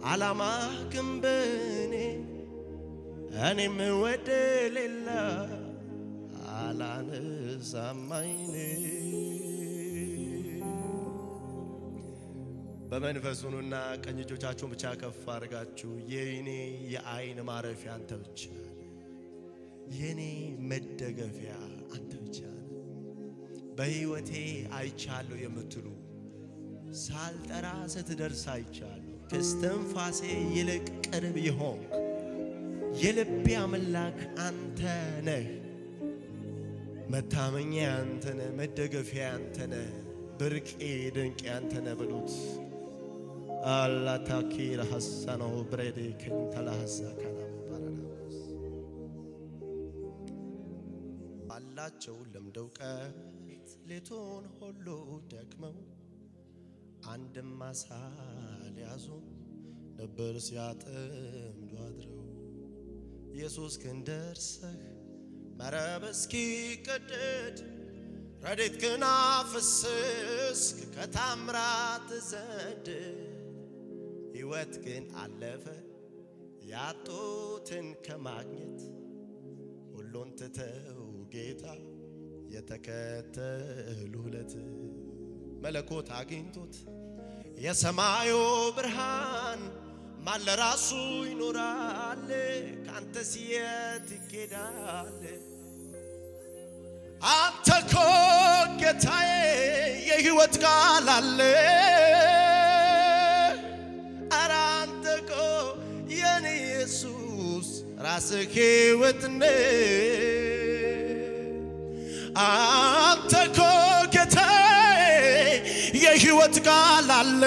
አላማ ግን በእኔ እኔም ወደ ሌላ አላነሳማይኔ በመንፈሱኑና ቀኝ እጆቻችሁን ብቻ ከፍ አድርጋችሁ የኔ የአይን ማረፊያ አንተ ብቻ የኔ መደገፊያ አንተ ብቻ በሕይወቴ አይቻለሁ የምትሉ ሳልጠራ ስትደርስ አይቻለሁ። ከስትንፋሴ ይልቅ ቅርብ የሆንክ የልቤ አምላክ አንተ ነህ። መታመኛ አንተ ነህ፣ መደገፊያ አንተ ነህ፣ ብርቄ ድንቄ አንተ ነህ በሉት። አላታኪር ሐሳነው ብሬዴ ክንተላሐዛ ካናም ባረናስ አላቸው ለምደው ቀት ሌቱን ሁሉ ደክመው አንድም አሳ ሊያዙ ነበር ሲያጠምዱ አድረው ኢየሱስ ግን ደርሰህ መረብ እስኪቀደድ ረድኤት ግን አፈሰስክ ከታምራት ዘንድ ሕይወት ግን አለፈ ያጡትን ከማግኘት ሁሉን ትተው ጌታ የተከተሉለት መለኮት አግኝቶት የሰማዩ ብርሃን ማን ለራሱ ይኖራል? ከአንተ ሲየት ይኬዳል? አንተ ኮ ጌታዬ የሕይወት ቃል አለ። ኧረ አንተ ኮ የኔ ኢየሱስ ራስህ ሕይወት አንተ ኮ ጌታዬ የሕይወት ቃል አለ።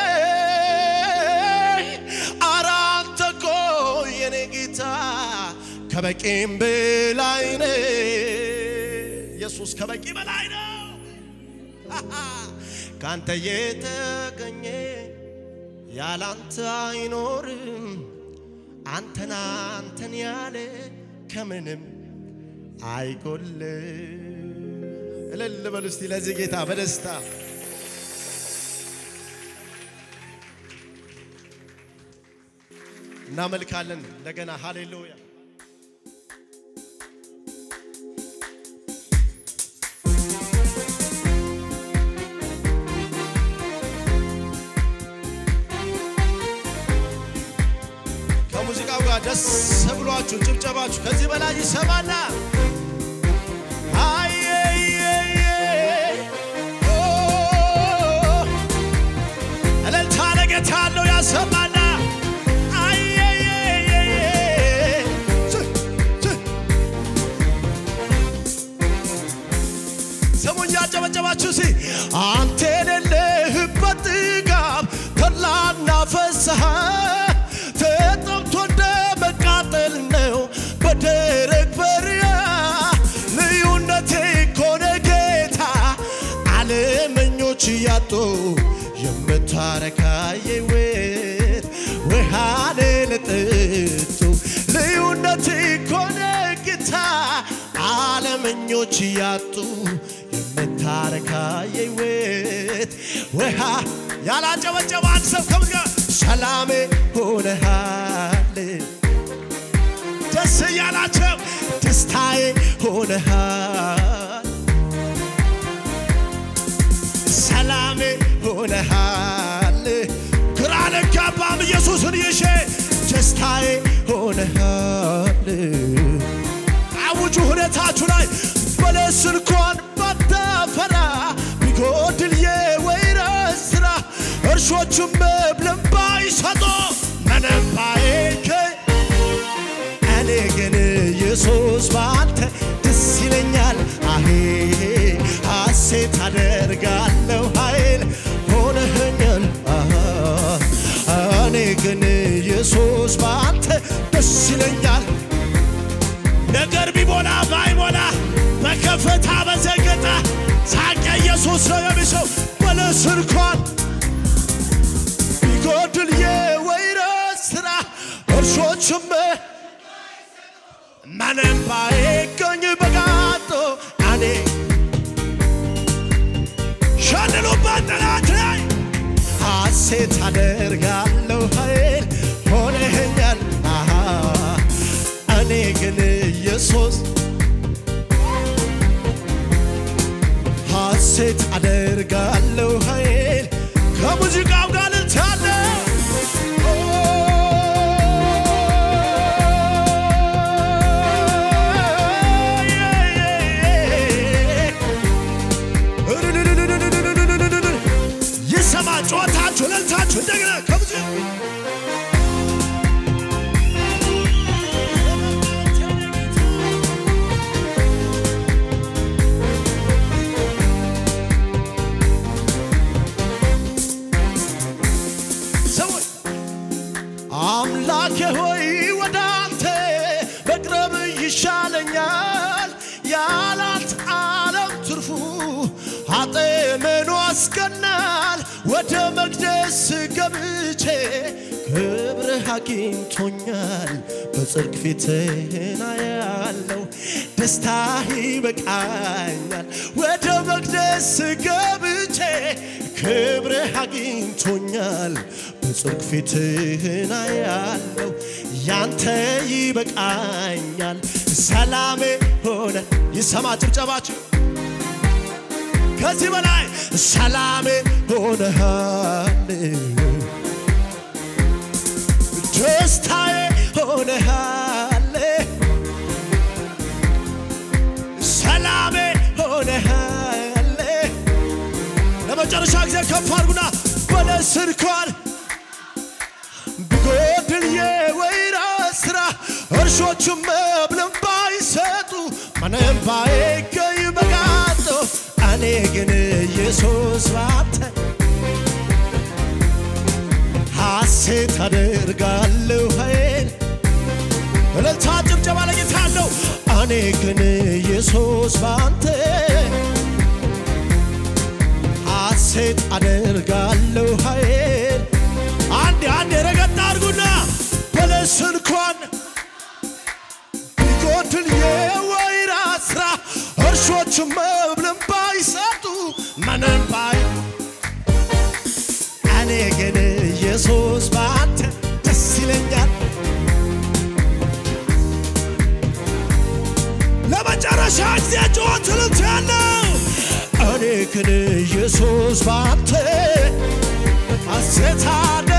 ኧረ አንተ ኮ የኔ ጌታ ከበቂም በላይ ነህ። ኢየሱስ ከበቂ በላይ ነው። ካንተ የተገኘ ያላንተ አይኖርም። አንተን አንተን ያለ ከምንም አይጎል። እልል በሉ እስቲ ለዚህ ጌታ በደስታ እናመልካለን። እንደገና ሃሌሉያ ከሙዚቃው ጋር ደስ ብሏችሁ ጭብጨባችሁ ከዚህ በላይ ይሰማና አየየየ ኦ እልልታ ለጌታ ያለው ያሰማና አየየየ ች ች ስሙኝ ያጨበጨባችሁ ሲ አንተ የሌለህበት ጥጋብ ተድላና ፍስሐ ተጠምቶ እንደ መቃጠል ነው በደረቅ በረሃ ልዩነቴ ኮነ ጌታ ዓለመኞች እያጡ የምታረካ የሕይወት ውሃን ለጠጡ ልዩነቴ ኮነ ጌታ ዓለመኞች እያጡ የምታረካ የሕይወት ውሃ ያላጨበጨበ አንድ ሰው ከምዝጋ ሰላሜ ሆነሃል ደስ እያላቸው ደስታዬ ሆነሃል ሰላሜ ሆነሃል ግራ ልጋባም ኢየሱስን ይሼ ደስታዬ ሆነሃል አውጁ ሁኔታችሁ ላይ በለስ እንኳን ባታፈራ ቢጎድል የወይራ ስራ እርሾቹም መብልን ባይሰጡ ምንም ባይገ እኔ ግን ኢየሱስ ባንተ ደስ ይለኛል አሄ ሐሴት አደርጋለሁ ኃይል ሆነኸኛል አሃ እኔ ግን ኢየሱስ ባንተ ደስ ይለኛል ነገር ቢሞላ ባይሞላ በከፍታ በዘገጣ ሳቀ ኢየሱስ ነው የሚሰው በለስ እንኳን ቢጎድል የወይራ ስራ እርሾችም ምንም ባይገኝ በጋጦ እኔ ሸልሉበት ጠላት ላይ ሐሴት አደርጋለሁ ኃይል ሐሴት አደርጋለሁ ኃይል ከሙዚቃው ጋር ልልታለ ይሰማ ጨዋታችሁ እልልታችሁ እንደገና ከሙዚቃ ሰዎች አምላኬ ሆይ ወደ አንተ መቅረብ ይሻለኛል፣ ያላት ዓለም ትርፉ ኃጤ ምኑ አስቀናል። ወደ መቅደስ ገብቼ ክብርህ አግኝቶኛል፣ በጽድቅ ፊትህን አያለው፣ ደስታህ ይበቃኛል። ወደ መቅደስ ገብቼ ክብርህ አግኝቶኛል፣ በጽድቅ ፊትህን አያለው፣ ያንተ ይበቃኛል። ሰላሜ ሆነ ይሰማ ጭብጨባችሁ ከዚህ በላይ ሰላሜ ሆነሃል፣ ደስታዬ ሆነሃል፣ ሰላሜ ሆነሃል። ለመጨረሻ ጊዜ ከፍ አድርጉና በለስ እንኳን ቢጎድል የወይራ ስራ እርሾቹም መብልን ባይሰጡ ምንም ባይገኝ በጋጦ እኔ ግን ኢየሱስ ባንተ ሐሴት አደርጋለሁ ኃይል እልልታ ጭብጨባ ለጌታ አለው እኔ ግን ኢየሱስ ባንተ ሐሴት አደርጋለሁ ኃይል አንድ አንድ ረገጥ አድርጉና በለስ እንኳን ቢጎድል የወይራ ስራ እርሾች መብልን ባይሰጡ ምንም ባይ እኔ ግን ኢየሱስ በአንተ ደስ ይለኛል። ለመጨረሻ ጊዜ ጩኸት እልልታ ያለው እኔ ግን ኢየሱስ በአንተ ሐሴት አደ